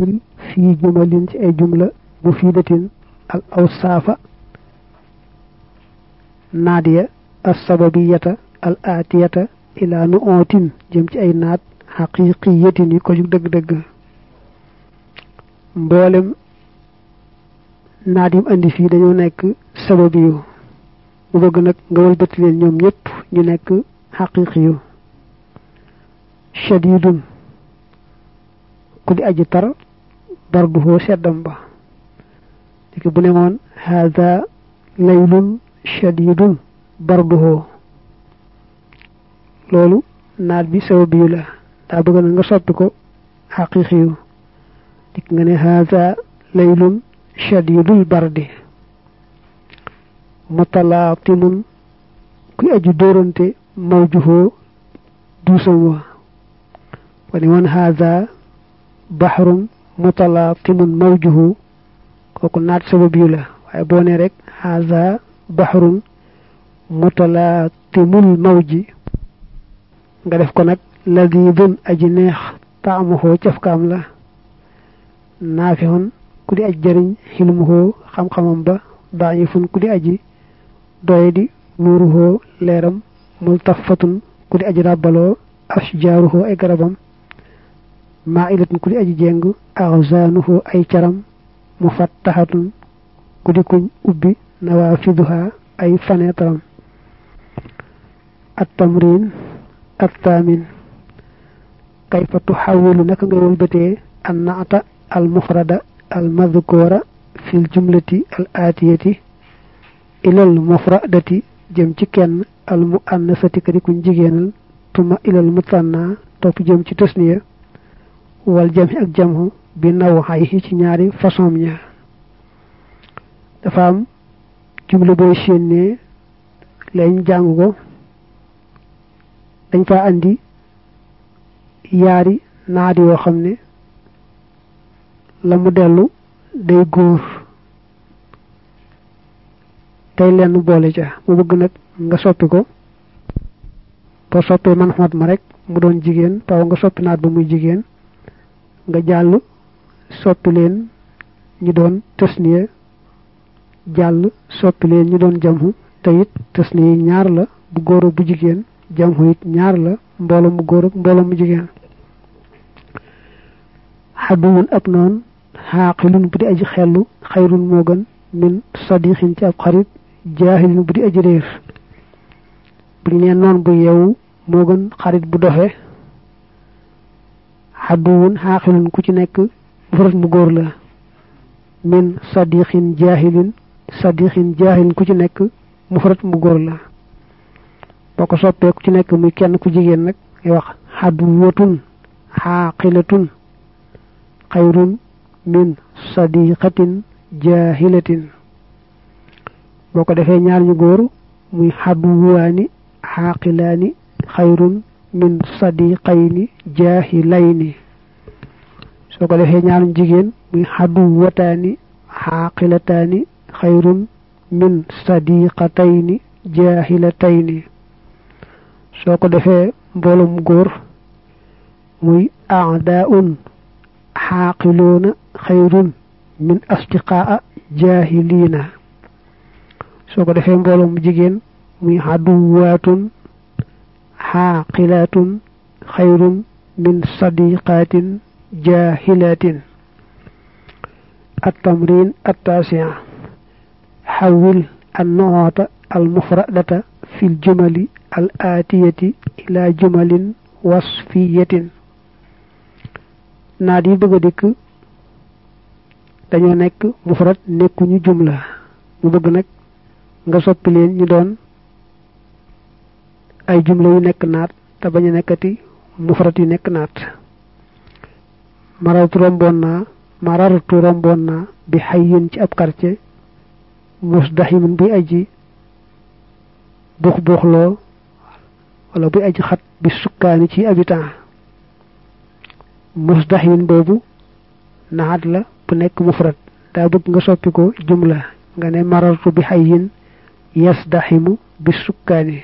fii jumalin ci ay jumla mufidatin al awsaafa naadiya assababiyata al aatiyata ila nu ootin jëm ci ay naat xaqiqiyatin yi ko jug dëgg-dëgg mboolem naat yim andi fii dañoo nekk sababi yu mu bëgg nag nga wëlbati leen ñoom ñëpp ñu nekk xaqiqi yu shadidun ku di aji tar barduhoo seddam ba diki bu ne woon haada laylun shadidun barduhoo loolu naat bi sababi yu la daa bëgg na nga soppi ko xaqiqi yu dik nga ne haada laylun shadidul bardi mutalaatimun kuy aju dóorante mawjuhoo duusam wa wani woon haada baxrun mutalaatimun mawjuhu kooku naat sabab yu la waaye boo ne rek haada baxrun mutalaatimul mawji nga def ko nag ladidun aji neex taamuhoo cafkaam la naafihun ku di aj jëriñ xilmuhoo xam-xamam ba daayifun ku di aji doye di nuuruhoo leeram multafatun ku di aji ràbbaloo ashjaaruhoo ay garabam maa ilatun ku di aji jeng axzaanuhoo ay caram mufattahatun ku di kuñ ubbi nawaafiduha ay faneetaram at tamrin at taamin kayfa tuxawilu naka ngay wëlbatee an naata al mufrada al madkoora fil jumlati al aatiyati ilal mufradati jëm ci kenn al mu annasati ka di kuñ jigéenal tuma ilal mutanna topp jëm ci tasniya wal jami ak jamhu bi naw xay ci ñaari façon ña dafa am jumla booy séenee lañ jàng ko dañ fa andi yaari naat yoo xam ne la mu dellu day góor tey lenn boole ca mu bëgg nag nga soppi ko boo soppee man xoot ma rek mu doon jigéen taw nga soppi naat ba muy jigéen nga jàll soppi leen ñu doon tasniya jàll soppi leen ñu doon jamhu te it tasniya ñaar la bu góor bu jigéen jamhu it ñaar la mbooloo mu góor ak mbooloo mu jigéen xaduwun ab noon xaaqilun bu di aji xellu xayrun moo gën min sadixin ci ab xarit jaahilin bu di aji réer bu ñu nee noon bu yeewu moo gën xarit bu doxe xaduwun xaaqilun ku ci nekk mufrad mu góor la min sadixin jaahilin sadixin jaahilin ku ci nekk mufrad mu góor la boo ko soppee ku ci nekk muy kenn ku jigéen nag ngay wax xaduwatun xaaqilatun xayrun min sadiqatin jaahilatin boo ko defee ñaar ñu góor muy xaduwaani xaaqilaani xayrun min sadiqayni jaahilayni soo ko defee ñaar ñu jigéen muy xaduwataani xaaqilataani xayrun min sadiqatayni jaahilatayni soo ko defee mboolum góor muy aadaun xaaqiluuna xayrun min asdiqaa jaahiliina soo ko defee mbooloo mu jigéen muy xaduwaatun xaaqilaatun xayrun min sadiqaatin jaahilatin التمرين التاسع حول النعوت المفردة في الجمل الآتية إلى جمل وصفية naat yi bëgg a dikk dañoo nekk mufrad nekkuñu jumla mu bëgg nag nga soppi leen ñu doon ay jumla yu nekk naat te bañ a nekkati mufrad yu nekk naat marartu romboon naa marartu romboon naa bi xayyin ci ab quartier musdaximin buy aji buux buuxloo wala buy aji xat bi sukkaani ci habitant musdaximin boobu naat la bu nekk mufrad daa bëgg nga soppi ko jumla nga ne marartu bi xayyin yasdaximu bi sukkaani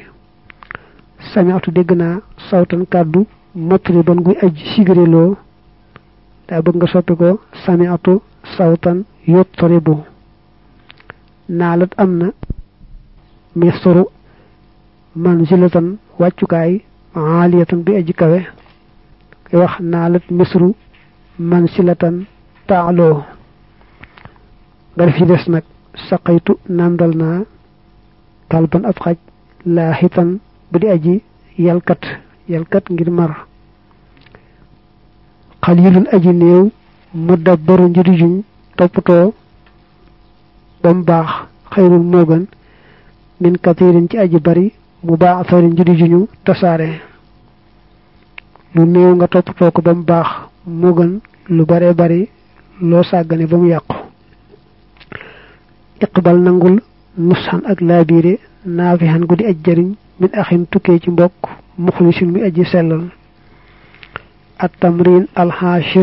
sami'tu dégg naa sawtan kàddu matriban guy aj sigréloo daa bëgg nga soppi ko sami'atu sawtan yutribu naalat am na misru manzilatan wàccukaay aaliyatan bi aji kawe koy wax naalat misru mansilatan taaloo nga def ci des nag saqaytu nandal naa kalban ab xaj laaxitan bu di aji yalkat yalkat ngir mar xalilun aji néew mu dabbaru njëri juñ toppatoo ba mu baax xayrul moo gën min katirin ci aji bari mu baax sari njëri juñu tasaare lu néew nga toppatoo ko ba mu baax moo gën lu bare bari loo sàggane ba mu yàqu iqbal nangul nusxan ak laabiire naafixan gu di aj jariñ min axin tukkee ci mbokk muxlisin mi aji sellal at tamrin alxaashir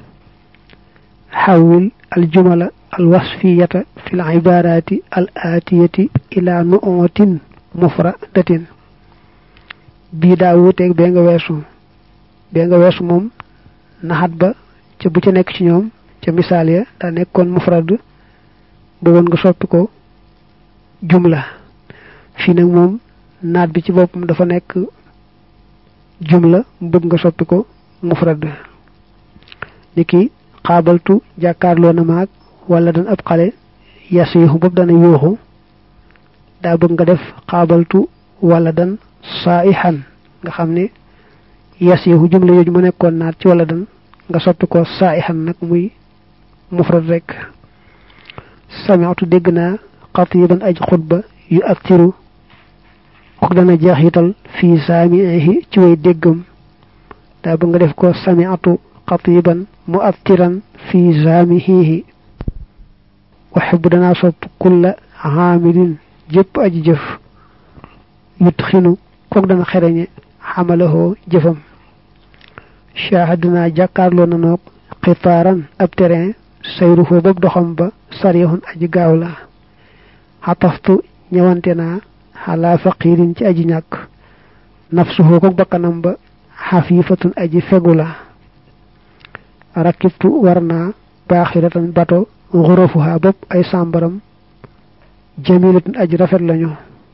xawil aljumala alwasfiyata fi lcibaaraati al aatiyati ila nu'utin mufradatin bii daa wuuteeg bee nga weesu bee nga weesu moom naxat ba ca bu ca nekk ci ñoom ca misaal ya daa nekkoon mufrad bëggoon nga soppi ko jumla fii nag moom naat bi ci boppam dafa nekk jumla bëgg nga soppi ko mufrad ni ki xaabaltu jàkkaarloo na maag wala dan ab xale yas yuuxu boobu dana yuuxu daa bëgg nga def xaabaltu wala dan saaihan nga xam ne yas yuuxu jumla yooju mu nekkoon naat ci wala dan nga soppi ko saaihan nag muy mufrad rek sami'tu dégg naa xatiban aj xutba yu aktiru ko dana jeexital fii saamihi ci way déggam daa bëgg nga def ko sami'tu xatiban mu aktiran fii saamihihi waxebu danaa sopp kulla xaamilin jëpp aji jëf yut xinu kook dana xereñe xamalahoo jëfam shahaduna jàkkaarloo na noog xitaaran ab terrain sayruhu boobu doxam ba sarihun aji gaaw la xataftu ñëwante naa xalaa faqirin ci aji ñàkk nafsuhu ko bakkanam ba xafiifatun aji fegu la rakibtu war naa baaxiratan bato xurufuha bopp ay sàmbaram jamilatun aji rafet lañu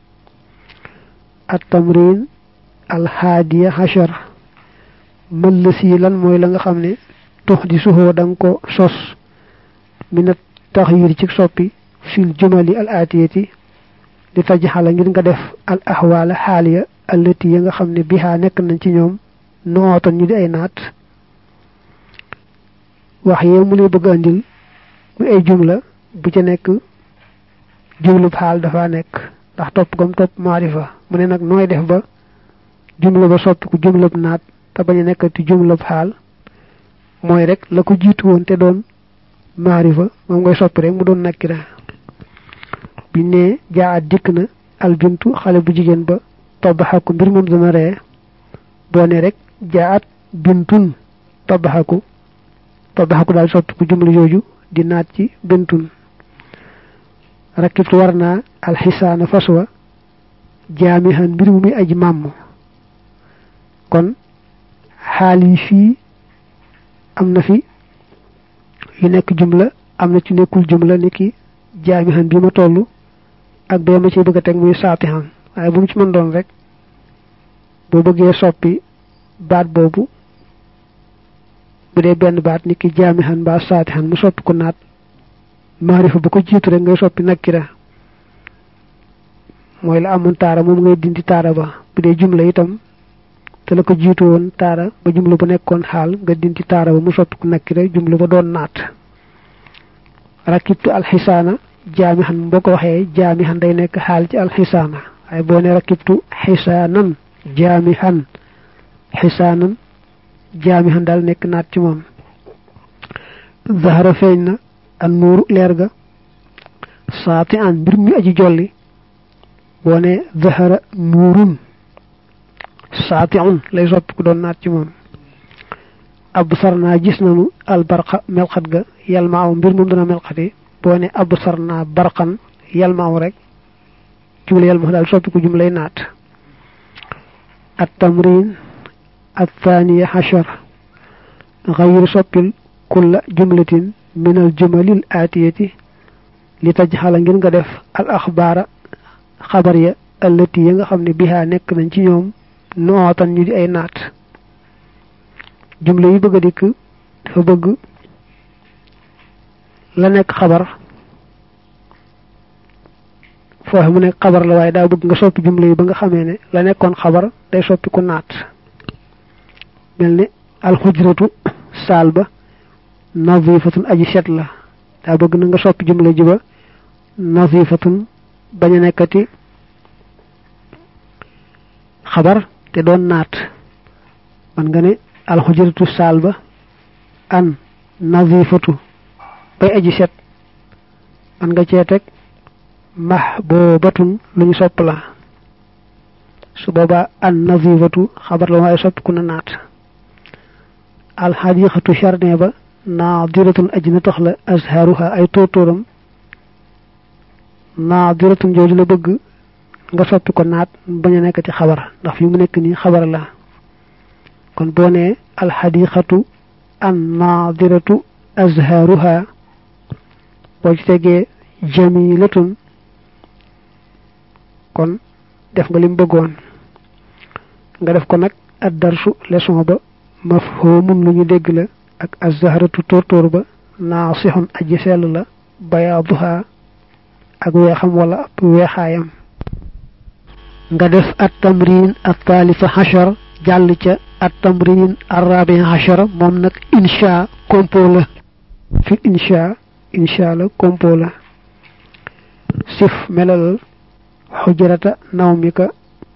at tamrin alhaadiya hachar mëllësi lan mooy la nga xam ne tux di suxoo da nga ko sos minat taxyir ci soppi fil jumali al aatiyati di tajxala ngir nga def al ahwaala xaaliya allati ya nga xam ne bihaa nekk nañ ci ñoom nootan ñu di ay naat wax yee mu lay bëgg andil mu ay jumla bu ca nekk jumlub xaal dafa nekk ndax topp gam topp maarifa mu ne nag nooy def ba jumla ba soppi ku jumlab naat te bañ a nekkati jumlab xaal mooy rek la ko jiitu woon te doon maarifa moom ngay soppi rek mu doon nakkira bi ne jaa at dikk na albintu xale bu jigéen ba tabaxaku mbir moom dana ree boo ne rek jaa at bintun tabaxaku tabaxaku daal soppi ku jumla jooju di naat ci bintun rakibtu war naa alxisaana faswa jaamihan mbir mu muy aji màmm kon xaal yi fii am na fi yu nekk jumla am na ci nekkul jumla ni ki jaamihan bi ma toll ak bee ma ciy bëgg a teg muy saatihan waaye bu mu ci mën doon rek boo bëggee soppi baat boobu bu dee benn baat ni ki jaamihan mbaa saatihan mu soppi ko naat maarifa bu ko jiitu rek ngay soppi nakkira mooy la amoon taara moom ngay dindi taara ba bu dee jumla itam te la ko jiitu woon taara ba jumla bu nekkoon xaal nga dindi taara ba mu soppi ko nakkira jumla ba doon naat rakibtu alxisaana jaamihan boo ko waxee jaamihan day nekk xaal ci alxisaana waaye boo ne rakibtu xisaanan jaamihan xisaanan jaamihan daal nekk naat ci moom zahara feeñ na an nuuru leer ga saati an mbir mi aji jolli boo ne zahara nuurun saati un lay soppi ku doon naat ci moom absar naa gis nanu albarqa melxat ga yalmaaw mbir moom dana melxati boo ne absar naa barqan yalmaaw rek jumla yalmaaw daal soppi ku jumlay naat at tamrin الثانية عشر غير soppil kulla jumlatin min al jumalil aatiyati li tajxala ngir nga def al axbaara xabar ya allati ya nga xam ne bihaa nekk nañ ci ñoom nootan ñu di ay naat jumla yi bëgg a dikk dafa bëgg la nekk xabar foofu mu nekk xabar la waaye daa bëgg nga soppi jumla yi ba nga xamee ne la nekkoon xabar day soppi ku naat mel ni alxujratu saal ba nazifatun aji set la daa bëgg na nga soppi jumla ji ba nazifatun bañ a nekkati xabar te doon naat man nga ne alxujratu saal ba an nazifatu bay aji set man nga cee teg mahbubatun lu ñu sopp la su boobaa an nazifatu xabar la waaye soppi ku na naat alxadiqatu jardin ba naadiratun aji na tax la azharuha ay tóortóoram naadiratun jooju la bëgg nga soppi ko naat bañ a nekkati xabar ndax fi mu nekk nii xabar la kon boo nee alxadiqatu an naadiratu azharuha boo ci tegee jamilatun kon def nga lim bëggoon nga def ko nag ad darsu leçon ba mafhumun lu ñu dégg la ak azharatu tóortóor ba naasixun aji sell la bayaaduha ak weexam wala ab weexaayam nga def at tamrin at taalifa xachar jàll ca at tamrin arrabi xachar moom nag insha compo la fi insha insha la compo la sif melal xujrata nawmika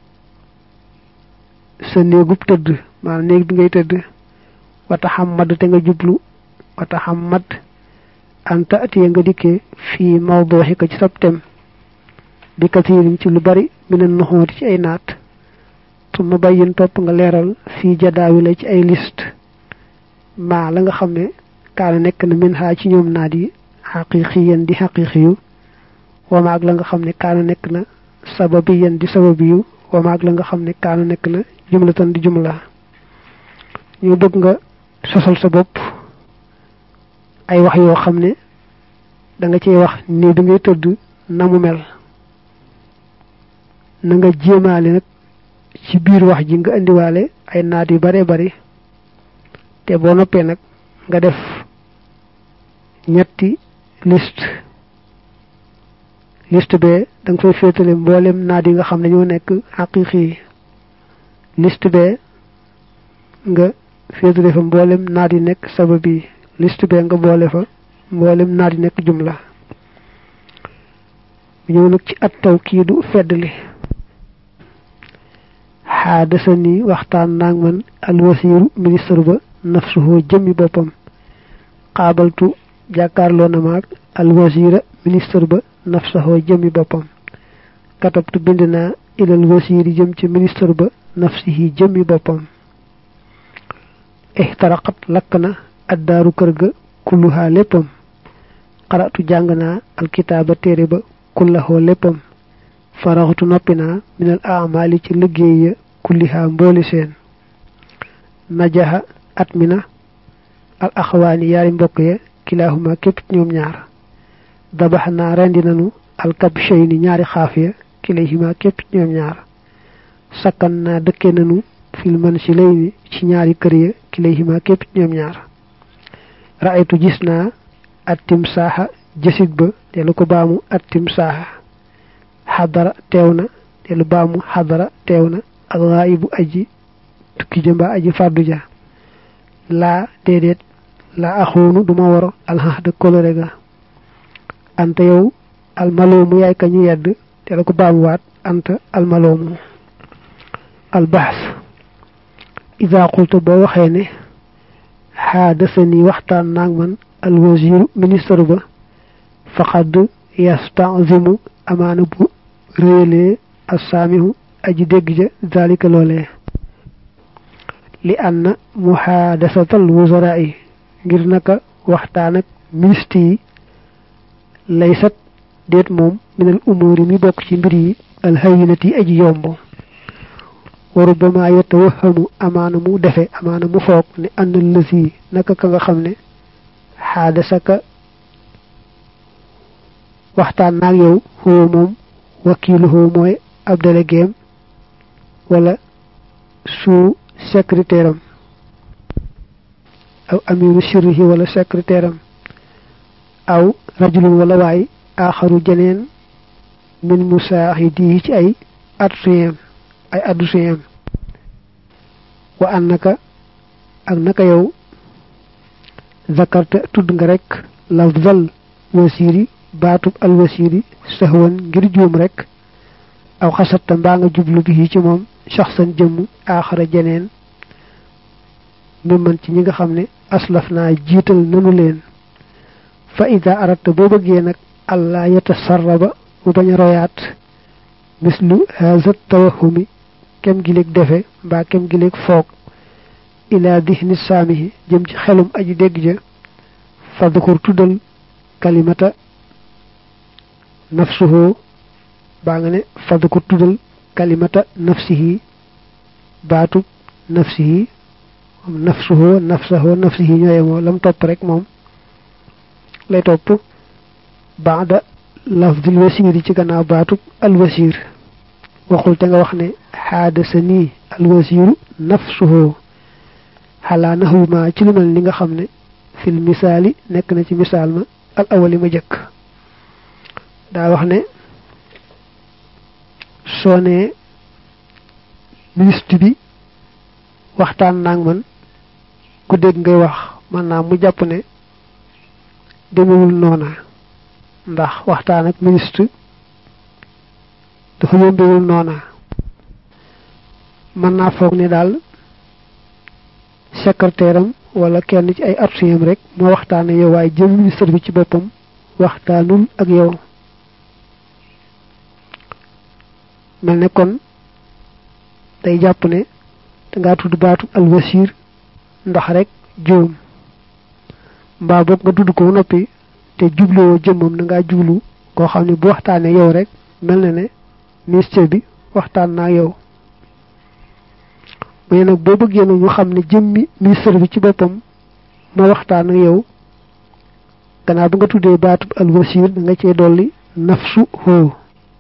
sa néegub tëdd maanaam néeg bi ngay tëdd wata xammad te nga jublu wata xammad anta atiye nga dikkee fii mawduxika ci sab tem bi katirin ci lu bari minen nuxooti ci ay naat suma bàyyin topp nga leeral fii jadaawi la ci ay liste maa la nga xam ne kaana nekk na min xaa ci ñoom naat yi xaqiqiyan di xaqiqiyu wama ak la nga xam ne kaana nekk na sababiyan di sababiyu wama ak la nga xam ne kaana nekk na jumlatan di jumla ñu bëgg nga sosal sa bopp ay wax yoo xam ne da nga cey wax ni bi ngay tëdd na mu mel na nga jéemaale nag ci biir wax ji nga indiwaale ay naat yu bare bari te boo noppee nag nga def ñetti liste liste bee da nga fay féetale mboolem naat yi nga xam ne ñoo nekk xaqiqi yi liste bee nga féetale fa mboolem naat yi nekk sabab yi liste bee nga boole fa mboolem naat yi nekk jumla ñëw nag ci at taw kii du feddli xaadasa ni waxtaan naag man alwasiiru ministre ba nafsuhoo jëmmi boppam xaabaltu jàkkaarloo na maag alwasiira ministre ba nafsahoo jëmmi boppam katabtu bind naa ilal wasiiri jëm ci ministre ba nafsihi jëmmi boppam ixtaraqat lakk na addaaru kër ga kulluhaa léppam xaratu jàng naa alkitaaba téere ba kullahoo léppam faraxtu noppi naa minal amali ci liggéey ya kullihaa mbooli seen najaxa at mi na al axawaani yaari mbokk ya kilaahuma képp ñoom ñaar dabax naa rendi nanu alkabshayni ñaari xaaf ya kilayhima képp ñoom ñaar sakkan naa dëkke nanu fil mansilayni ci ñaari kër ya kilayhima képp ñoom ñaar raaytu gis naa at timsaaxa jësig ba te lu ko baamu at timsaaxa xadara teew na te lu baamu xadara teew na alxaayibu aji tukki jëmba aji fàddu ja laa déedéet laa axoonu duma war alxaxda kolore ga anta yow almaloomu yaay ka ñu yedd te la ko baamuwaat anta almaloomu albaxs ida qulta boo waxee ne xaadasani waxtaan naag man alwasiru ministre ba faqad yastanzimu amaana bu réelee assaamihu aji dégg ja zalika loolee li anna muhaadasatal wuzara yi ngir naka waxtaan ak ministre yi laysat déet moom minal umuri mi bokk ci mbir yi alhayinati aji yomb wa rubbama yatawahamu amaana mu defe amaana mu foog ne ànd lësi naka ka nga xam ne xaadasaka waxtaan naag yow xoo moom wakiiluhu mooy ab déléguéem wala sous secrétaire am aw amiru sirrihi wala secrétaire am aw rajulun wala waay aaxaru jeneen min musaaxidihi ci ay adduseem ay adduseem wa annaka ak naka yow zakarta tudd nga rek lafzal wasiri baatub alwasiri sahwan ngir juum rek aw xasatta mbaa nga jublu bi ci moom shaxsan jëmm aaxara jeneen mi mën ci ñi nga xam ne aslaf naa jiital nanu leen fa ida aratta boo bëggee nag allah yatasarraba mu bañ a royaat mislu haza tawahumi kem gileeg defe mbaa kem gileeg foog ila dihni saamihi jëm ci xelum aji dégg ja fadkur tuddal kalimata nafsuhu baa nga ne fadkur tuddal kalimata nafsihi baatub nafsihi nafsuhu nafsahu nafsihi ñooyemoo lam topp rek moom lay topp baada lafdil wasiri ci gannaaw baatub alwasir waxul te nga wax ne xaadasa nii alwasiru nafsuhu xalaa naxu ma ci lu mel ni nga xam ne fil misaali nekk na ci misaal ma al awali ma jëkk daa wax ne soo nee ministre bi waxtaan naag man ku dégg ngay wax man naa mu jàpp ne demewul noona ndax waxtaan ak ministre dafa yombewul noona mën naa foog ne daal secrétaire am wala kenn ci ay artuyam rek moo waxtaane yow waaye jëm ministre bi ci boppam waxtaanul ak yow mel ne kon day jàpp ne dangaa tudd baatu alwasir ndax rek juum mbaa boog nga tudd ko noppi te jubluwoo jëmmam da ngaa jublu koo xam ne bu waxtaanee yow rek mel na ne ministère bi waxtaan naa yow mais nag boo bëggee nag ñu xam ne jëmmi ministère bi ci boppam moo waxtaan ak yow gannaaw ba nga tuddee baatu alwasir da nga cee dolli nafsu hoo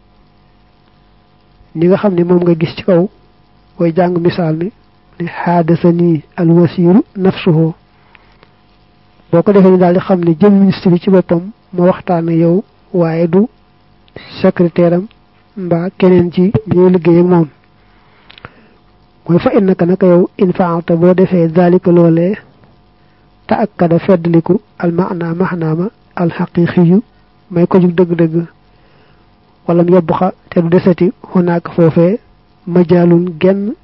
ni nga xam ne moom nga gis ci kaw booy jàng misaal mi ne xaadasa nii alwasiru nafsuhu boo ko defee ni daal di xam ne jëm ministre bi ci boppam moo waxtaan ak yow waaye du secrétaire am mbaa keneen ci ñooy liggéey ak moom mooy fa innaka naka yow in faalta boo defee zalika loolee te akkada feddliku al maana maxnaama al xaqiqiyu may ko jug dëgg-dëgg walam yobbuxa te du desati xunaak foofee majaalun genn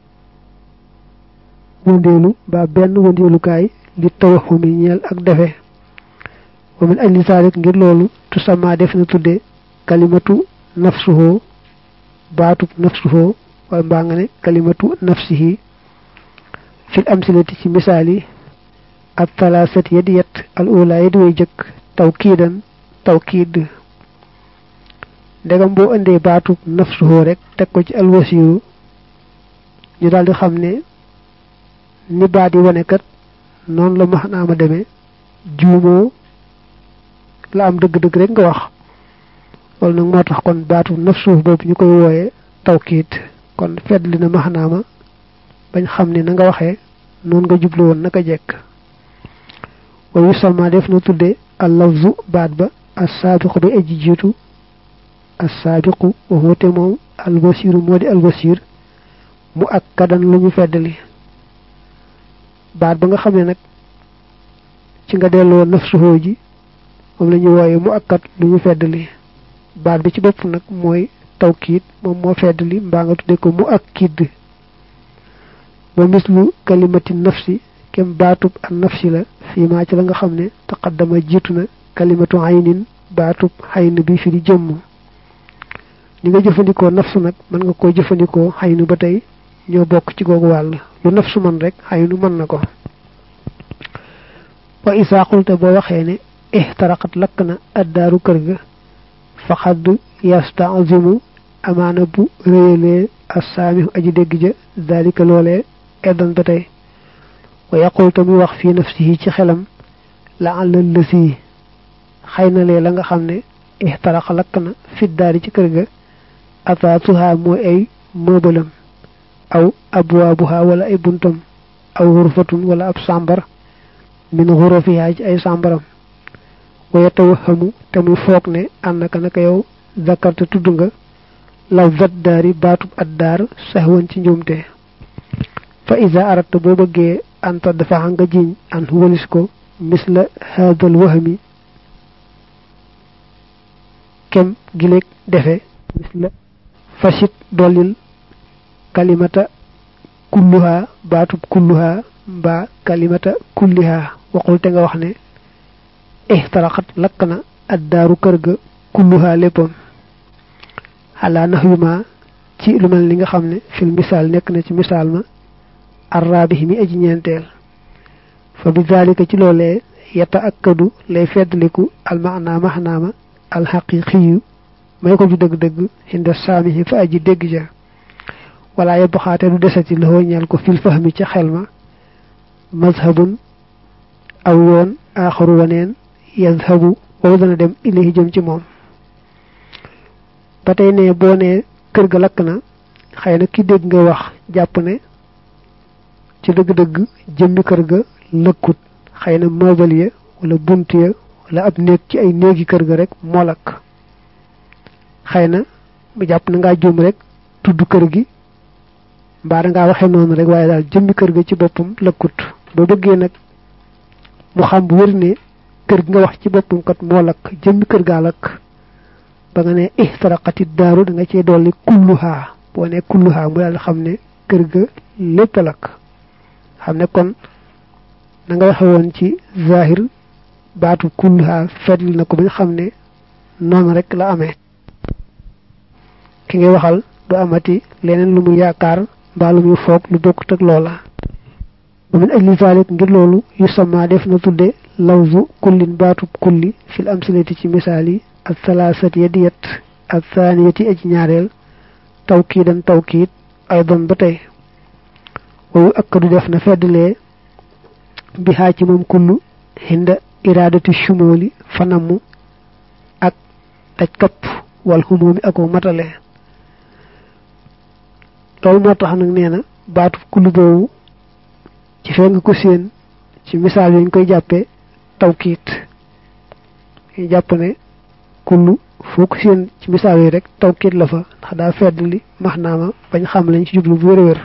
wëndeelu ba benn wëndeelukaay li tawaxumi ñeel ak defe wa min ajli zalik ngir loolu tusamma def na tudde kalimatu nafsuhu baatub nafsuhu wala mbaa nga ne kalimatu nafsihi fil amsilati ci misaal yi ak talaasat yadi yet al ula yadi way jëkk tawkiidan tawkiid ndegam boo indee baatub nafsuhu rek teg ko ci alwasiru ñu daal di xam ne ni baat yi wane kat noonu la max naa ma demee juumoo la am dëgg-dëgg rek nga wax loolu nag moo tax kon baatu nafsuhu boobu ñu koy wooyee tawkiit kon fedd li na max naa ma bañ xam ne na nga waxee noonu nga jublu woon naka jekk wa yusamma def na tudde al lafzu baat ba as saabiqu bi aji jiitu assaabiqu waxoote moom albasiru moo di albasir mu ak kadan lu ñu feddali baat ba nga xam ne nag ci nga delloo nafsuhoo ji moom la ñu wooye mu ak kat lu ñu feddali baat bi ci bopp nag mooy tawkiit moom moo feddali mbaa nga tudde ko mu ak kidd ba mislu kalimati nafsi kem baatub an nafsi la fii maa ci la nga xam ne taqaddama jiitu na kalimatu aynin baatub xayn bi fi di jëmm ni nga jëfandikoo nafsu nag mën nga koo jëfandikoo xaynu ba tey ñoo bokk ci googu wàll lu nafsu man rek xaynu mën na ko wa isaa xulta boo waxee ne ixtaraqat lakk na addaaru kër ga faqad yastazimu amaana bu réyalee assaami aji dégg ja dalika loolee eddan ba tey wa yaqul ta muy wax fii nafsihi ci xelam la àllal lësi xëy na lee la nga xam ne ixtarax lakk na fiddaari ci kër ga ataatuha mooy ay mëbalam aw abwaabuha wala ay buntam aw xurfatun wala ab sàmbar min xurafiha ci ay sàmbaram waya tawaxamu te muy foog ne ànnaka naka yow zakarta tudd nga law zat daari baatub addaar saxwan ci njuumte fa isa arata boo bëggee anta dafa nga jiñ an walis ko misla haadal wahmi kem gileeg defe misla fasit dollil kalimata kulluha baatub kulluha mbaa kalimata kulliha waxul te nga wax ne ihtaraxat lakk na addaaru kër ga kulluha léppam xalaa nax yu ma ci lu mel ni nga xam ne fil misaal nekk na ci misaal ma arraabi mi aji ñeenteel fa bi zalika ci loolee yata akkadu lay feddliku almaana maxnaama alxaqiqiyu may ko ju dëgg-dëgg xinda saamihi fa aji dégg ja wala yebbaxaate du desati la ñeel ko fil fahmi ca xel ma mazhabun aw yoon aaxaru waneen yazhabu wow dana dem ilayhi jëm ci moom ba tey ne boo ne kër ga lakk na xëy na ki dégg nga wax jàpp ne ci dëgg-dëgg jëmmi kër ga lëkkut xëy na meuble ya wala bunt ya wala ab néeg ci ay néegi kër ga rek moo lakk xëy na mu jàpp na ngaa juum rek tudd kër gi mbaa dangaa waxee noonu rek waaye daal jëmmi kër ga ci boppam lëkkut boo bëggee nag mu xam bu wér ne kër gi nga wax ci boppam kat moo lakk jëmmi kër gaa lakk ba nga ne ihtaraqati daaru da nga cee dolli kulluhaa boo ne kulluhaa mu daal xam ne kër ga lépp a lakk xam ne kon na nga waxe woon ci zahir baatu kulluhaa fetli na ko ba ñu xam ne noonu rek la amee ki ngay waxal du amati leneen lu mu yaakaar mbaa lu muy foog lu bokkut ak loola ba min ajli zalik ngir loolu yu sama def na tudde lawzu kullin baatub kulli fil amsilati ci misaal yi ak salaasati ya diyet ak saaniyati aji ñaareel tawkiidan tawkiid ay doon ba tey wawu akkadu def na feddlee bi xaa ci moom kullu hinda iraadati shumooli fanamu ak daj kapp wal xumoomi ako matale loolu moo tax nag nee na baatu kullu boobu ci fee nga ko séen ci misaal yi ñu koy jàppee tawkiit ñu jàpp ne kullu foo ko séen ci misaal yi rek tawkiit la fa ndax daa fedd li maxnaama bañ xam lañ ci jublu bu wér a wér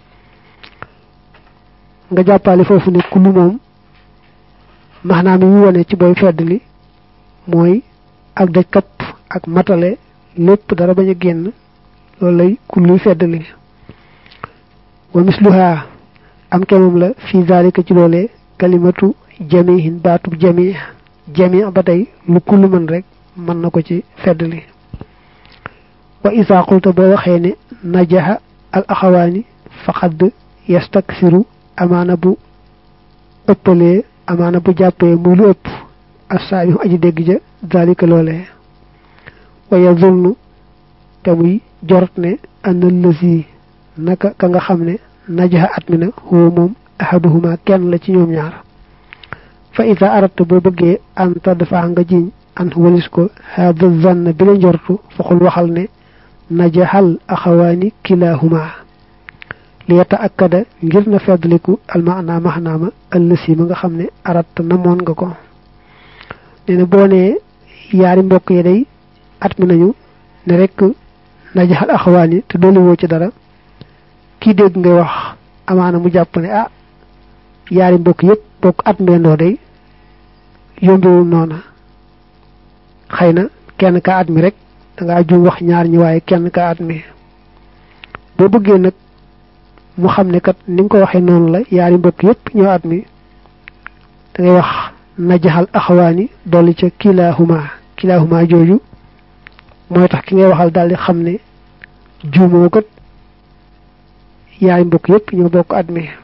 nga jàppale foofu ne kullu moom maxnaam yi mu wane ci booy fedd li mooy ak daj kapp ak matale lépp dara bañ a génn loolu lay kulluy fedd li wa misluha am kemam la fi zalika ci loolee kalimatu jamihin baatub jami jami ba tey lu kullu mën rek mën na ko ci feddli wa isa qulta boo waxee ne najaha al axawaani faqad yastaksiru amaana bu ëppalee amaana bu jàppee muy lu ëpp assaabihu aji dégg ja zalika loolee wa yazunnu te muy jorot ne ana lësi naka ka nga xam ne najaha at mi na huwa moom ahaduhuma kenn la ci ñoom ñaar fa ida arata boo bëggee anta dafa nga jiñ an walis ko hada zann bi la njortu faxul waxal ne najahal axawaani kilahuma li yata akkada ngir na feddliku almaana maxnaama ëllësi ma nga xam ne arata namoon nga ko nee na boo nee yaari mbokk yi day at mi nañu ne rek najaxal axawaani te dooli woo ci dara kii dégg ngay wax amaana mu jàpp ne ah yaari mbokk yëpp bokk at mbendoo day yombewul noona xëy na kenn ka at mi rek dangaa juum wax ñaar ñi waaye kenn ka at mi boo bëggee nag mu xam ne kat ni nga ko waxee noonu la yaari mbokk yëpp ñoo at mi da ngay wax najaxal axawaani dolli ca kilahuma kilahuma jooju mooy tax ki ngay waxal daal di xam ne juumoo kat yaay mbokk yépp ñoo bokk at mi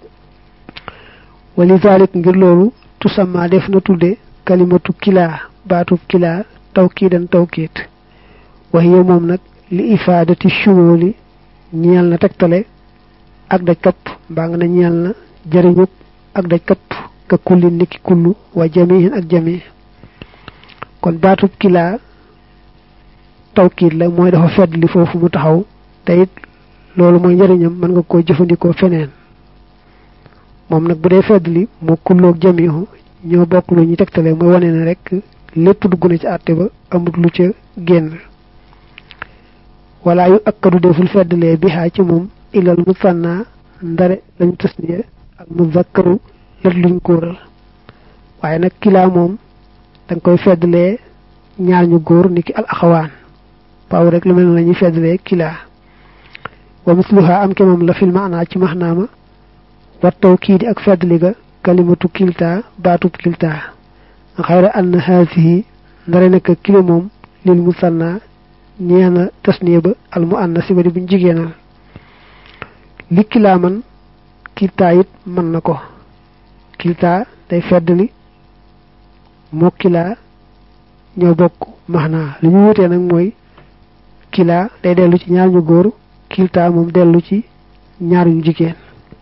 wali zalik ngir loolu tusamma def na tudde kalimatu kilaa baatub kilaa tawkiidan tawkiit waxiye moom nag li ifaadati shumooli ñeel na tegtale ak daj kapp mbaa nga na ñeel na jëriñub ak daj kapp ka kullin niki kullu wa jamihin ak jami kon baatub kilaa tawkiit la mooy dafa fedd li foofu mu taxaw te it loolu mooy njëriñam mën nga koo jëfandikoo feneen moom nag bu dee fedd li moo kulloog jamihu ñoo bokk lu ñu tegtale mooy wane ne rek lépp dugg na ci àtte ba amut lu ca génn wala yu akkadu deful feddlee bihaa ci moom ilal musanna ndare lañu tasniya ak muzakkaru lat luñ kóoral waaye nag kilaa moom danga koy feddlee ñaar ñu góor niki al axawaan paaw rek lu mel ne la ñuy feddlee kilaa wa misluha am ke moom la fil maanaa ci maxnaama wattaw kii di ak feddli ga kalimatu kilta baatub kilta xayra ann haasihi ndare nekk kilo moom lil musanna ñeena tasniya ba al mu anna si ba di buñ jigéenal li kilaa man kilta it mën na ko kilta day feddli moo kilaa ñoo bokk maxnaa li ñu wutee nag mooy kilaa day dellu ci ñaar ñu góor kilta moom dellu ci ñaar ñu jigéen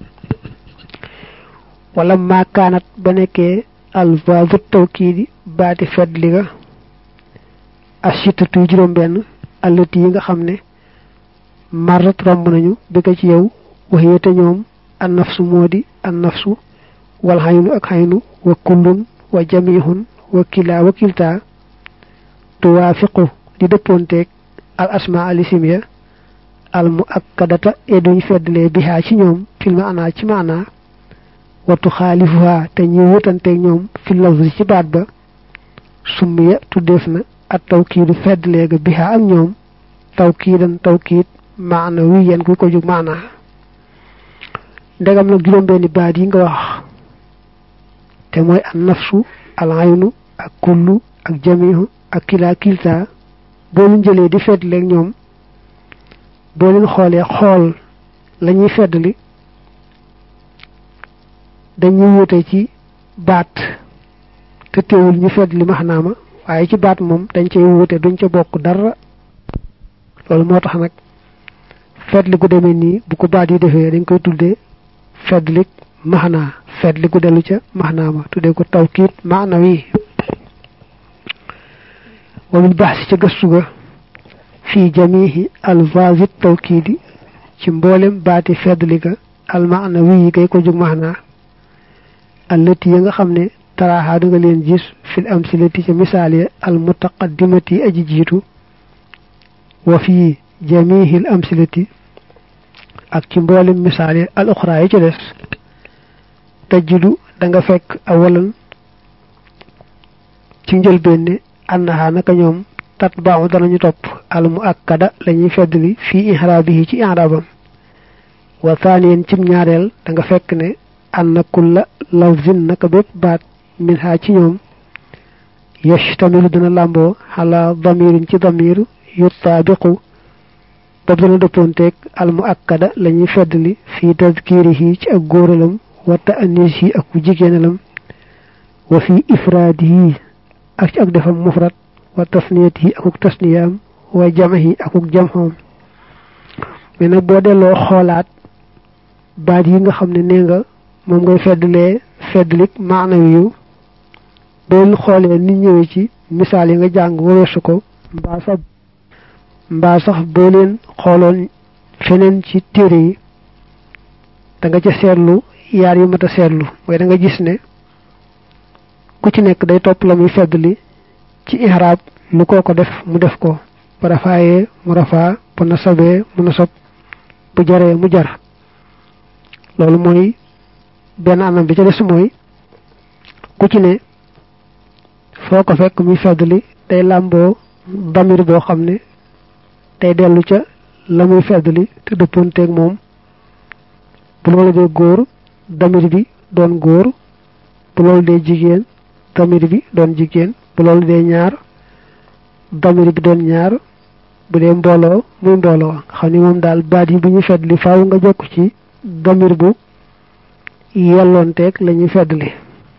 wala maakaanat ba nekkee alvaabu tawkiidi baati feddli ga asitatu juróom benn allati yi nga xam ne marat romb nañu bi ko ci yow waxee te ñoom an nafsu moo di an nafsu wal xaynu ak xaynu wa kullun wa jamihun wa kilaa wa kiltaa tuwaafiqu di dëppoonteeg al asma alisim ya al mu akkadata e duñ feddlee bihaa ci ñoom fil maanaa ci maanaa watu xaalifuha te ñi wutanteeg ñoom fi lafzi ci baat ba summiya tuddeef na at tawkiidu feddlee ga bihaa ak ñoom tawkiidan tawkiid maana wi yen ku ko jug maanaa ndegam nag juróom-benni baat yi nga wax te mooy an nafsu al aynu ak kullu ak jamihu ak kilaa kilta boo leen jëlee di feddleeg ñoom boo leen xoolee xool la ñuy feddli dañuy wute ci baat te teewul ñu feddli maxnaama waaye ci baat moom dañ cay wute duñ ca bokk dara loolu moo tax nag feddli gu demee nii bu ko baat yi defee dañ koy tuddee feddlik maxnaa feddli gu dellu ca maxnaama tuddee ko tawkiit maanawi wa min baax si ca gëstu ga fii jamihi alvaasi tawkiidi ci mboolem baati feddli ga almaanawi yi gay ko jóg maxnaa allati ya nga xam ne taraaxaa da nga leen gis fil amsilati ca misaal ya al mutaqaddimati aji jiitu wa fii jamihil amsilati ak ci mboolem misaal ya al uxraa yi ca des tajidu da nga fekk awalan ci njëlbeen ne annaha naka ñoom tat baaxu danañu topp al mu akkada la ñuy feddli fii ihraabihi ci ihraabam wa thaniyan cim ñaareel da nga fekk ne anna kulla lafzin naka bépp baat min ha ci ñoom yashtamilu dana làmboo xala damirin ci damir yutaabiqu boobu dana dëppoonteeg al mu akkada la ñuy feddli fii tadkirihi ci ak góoralam wa ta'anisihi ak ku jigéenalam wa fii ifraadihi ak ci ak defam mufrad wa tasniyatihi akuk tasniyaam wa jamahi akuk jamxoom mais nag boo delloo xoolaat baat yi nga xam ne nee nga moom ngay feddlee feddlik maanawi yu boo xoolee ni ñëwee ci misaal yi nga jàng waweesu ko mbaa sax mbaa sax boo leen xooloon feneen ci téere yi da nga ca seetlu yaar yi mat a seetlu mooy da nga gis ne ku ci nekk day topp la muy feddli ci ihraab lu koo ko def mu def ko bu rafaayee mu rafaa bu nasabee mu nasab bu jaree mu jar loolu mooy benn anam bi ca des mooy ku ci ne foo ko fekk muy feddli day làmboo damir boo xam ne day dellu ca la muy feddli te dëppoonteeg moom bu loolu dee góor damir bi doon góor bu loolu dee jigéen damir bi doon jigéen bu loolu dee ñaar damir bi doon ñaar bu dee mbooloo muy mbooloo xam ni moom daal baat yi bu ñu feddli faaw nga jokk ci damir bu yelloonteeg la ñuy feddli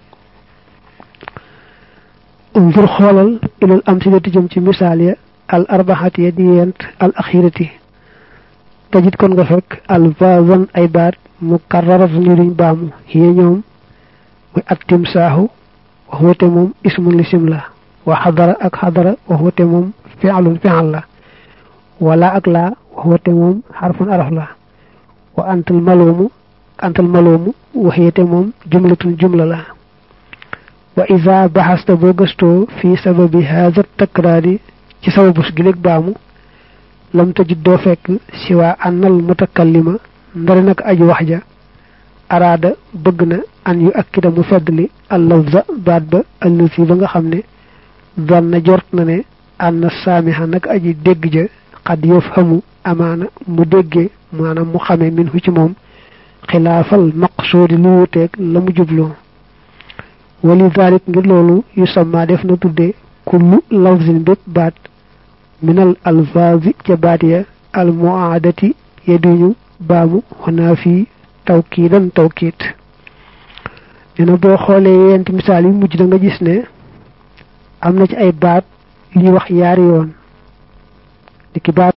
unzur xoolal ilal amsilati jëm ci misaal ya al arbaxati ya di yent al axirati tajit kon nga fekk al vazan ay baat mu karrarat ñu duñ baamu xiye ñoom muy at timsaahu wax wate moom ismun lisim la wa xadara ak xadara wax wate moom fi'lun fi'al la wala ak laa wax wate moom xarfun araf la wa antal maloomu antal maloomu waxeete moom jumlatun jumla la wa isa baxasta boo gëstoo fi sababi haada takraari ci sababus gi léeg baamu lam tajid doo fekk si waa annal mutakallima ndari nag aji wax ja araada bëgg na an yu akkida mu feddli al lafza baat ba allasi ba nga xam ne doon na jort na ne ànn saamiha nag aji dégg ja xad yof xamu amaana mu déggee maanaam mu xamee min hu ci moom xilaafal maqsuudi lu wuteeg la mu jubloo wali dalik ngir loolu yu samma def na tudde kullu lafzin bépp baat minal alfaazi ca baat ya al muaadati ya duñu baamu xanaa fii tawkiidan tawkiit nee na boo xoolee yent misaal yu mujj da nga gis ne am na ci ay baat yu ñuy wax yaari yoon di ki baat